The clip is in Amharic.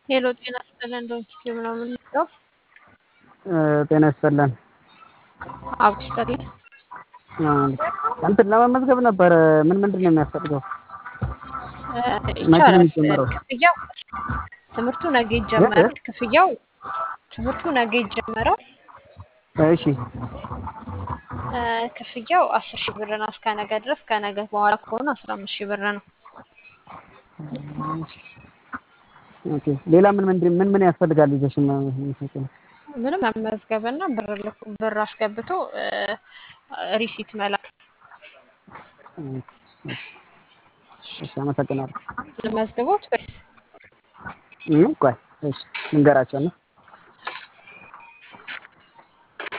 ሄሎ ጤና ይስጥልን ዶንኪ ምናምን ነው ጤና ይስጥልን። አብ ይስጥልን። እንትን ለመመዝገብ ነበር። ምን ምንድን ነው የሚያስፈልገው? መቼ ነው ይቻላል። የሚጀመረው? ክፍያው ትምህርቱ ነገ ይጀመራል። ክፍያው ትምህርቱ ነገ ይጀመራል። እሺ እ፣ ክፍያው አስር ሺህ ብር ነው እስከ ነገ ድረስ። ከነገ በኋላ ከሆነ አስራ አምስት ሺህ ብር ነው። ኦኬ። ሌላ ምን ምንድን ምን ምን ያስፈልጋል? ልጆች ምንም መመዝገብና ብር ልኩ ብር አስገብቶ እ፣ ሪሲት መላክ እሺ፣ አመሰግናለሁ። ልመዝግቦት ወይስ ይህ ቆይ እሺ፣ ልንገራቸው ነው